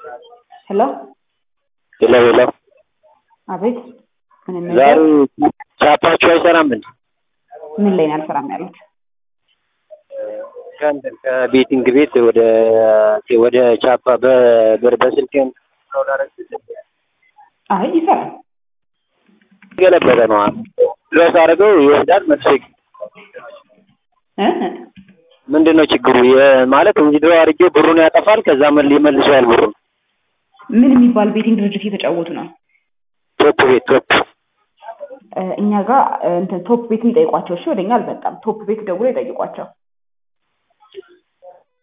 ሄሎ ሄሎ ሄሎ አቤት ምን ዛሬ ነገር ቻፓችሁ አይሰራም እንዴ? ምን ላይ ነው አልሰራም ያሉት? ከእንትን ከቤቲንግ ቤት ወደ ወደ ቻፓ በብር በስልክ አይ ይሰራል። ገለበጠ ነው ድረስ አድርገው ይወስዳል መልሶ ይግ- እ? ምንድን ነው ችግሩ? የ- ማለት እንዲድሮ አድርጌ ብሩን ያጠፋል፣ ከዛ መል ይመልሰዋል ብሩን። ምን የሚባል ቤቲንግ ድርጅት እየተጫወቱ ነው? ቶፕ ቤት ቶፕ እ፣ እኛ ጋር እ፣ እንትን ቶፕ ቤት የሚጠይቋቸው እሺ፣ ወደኛ አልመጣም። ቶፕ ቤት ደውሎ ይጠይቋቸው።